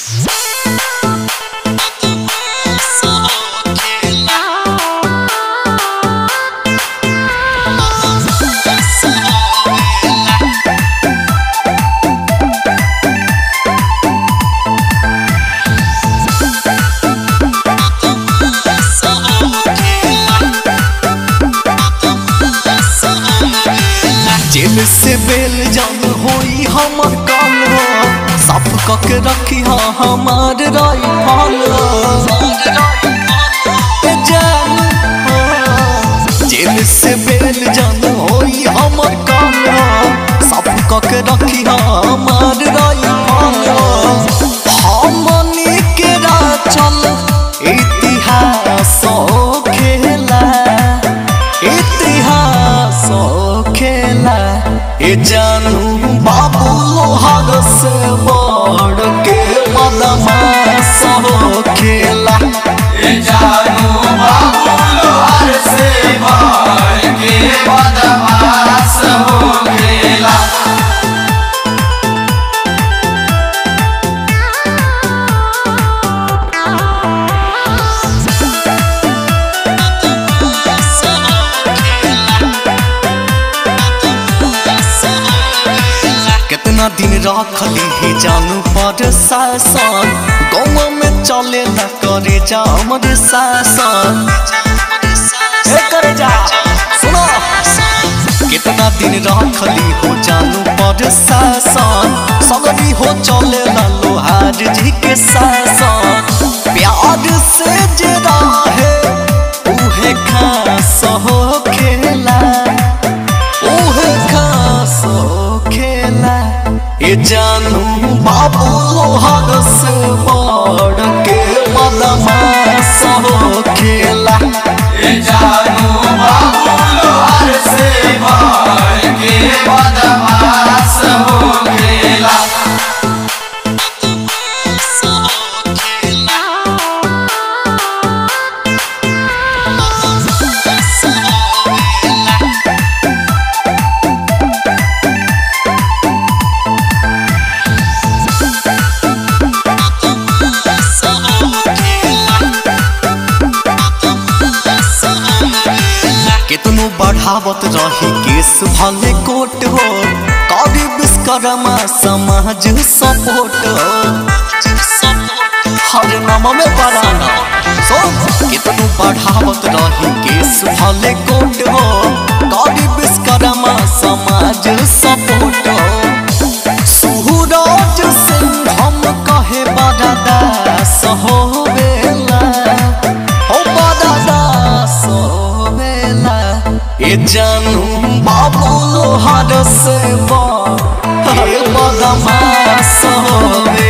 जेल से बेल जान होई हमर काल हो साफ कक रखी हा हमार राई हाल ए जान हो जेल से बेल जान होई हमर काल हो साफ कक रखी हा हमार राई हाल हमनी के चल इतिहास खेला इतिहास खेला ए जानू बाबू लोहार से बड़ के बदमाश हो खेला ए जानू बाबू लोहार से मार के बदमाश हो गेला कितना दिन रखली ही जानू पर शासन गाँव में चले न करे जा हमरे शासन ए करे जा सुनो कितना दिन रखली हो जानू पर शासन सगरी हो चले न लोहार जी के शासन प्यार से जे रहे उहे खास हो खेला उहे खास हो खेला ए जानू बाबू लोहार से बड़ के बदमाश हो खेला ए जानू बाबू लोहार से मार के बदमाश हो गेला कितनो बढ़ावत रही केस भले कोट हो कवि विश्वकर्मा समाज सपोर्ट हो हर नाम में बराना सो कितनो बढ़ावत रही केस भले कोट हो कवि विश्वकर्मा समाज सपोर्ट हो सूरज सिंह हम कहे बड़ा दास हो बेला हो बड़ा दास हो बेला ए जानू बाबू लोहार से बा हे बदमाश हो बेला